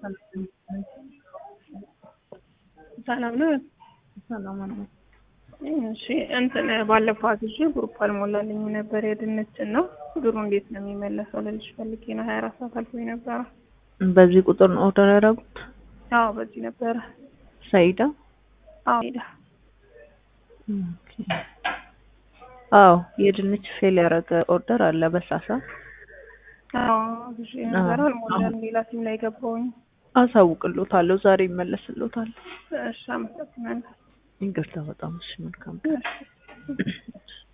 ሰላም ነው። ሰላም ነው። እሺ እንትን ባለፈው አግዤ ግሩፕ አልሞላልኝ ነበር የድንችን ነው ብሩ እንዴት ነው የሚመለሰው ልልሽ ፈልጌ ነው። ሀያ አራት ሰዓት አልፎኝ ነበረ። በዚህ ቁጥር ነው ኦርደር ያደረጉት? አዎ በዚህ ነበረ። ሰይዳ? አዎ ሄዳ ኦኬ። አዎ የድንች ፌል ያደረገ ኦርደር አለ በሳሳ አዎ አግዤ ነበረ አልሞላልኝ። ሌላ ሲም ላይ ገባሁኝ። አሳውቅሎታለሁ። ዛሬ ይመለስሎታል። እሺ አመሰግናለሁ። ይቅርታ በጣም እሺ። መልካም እሺ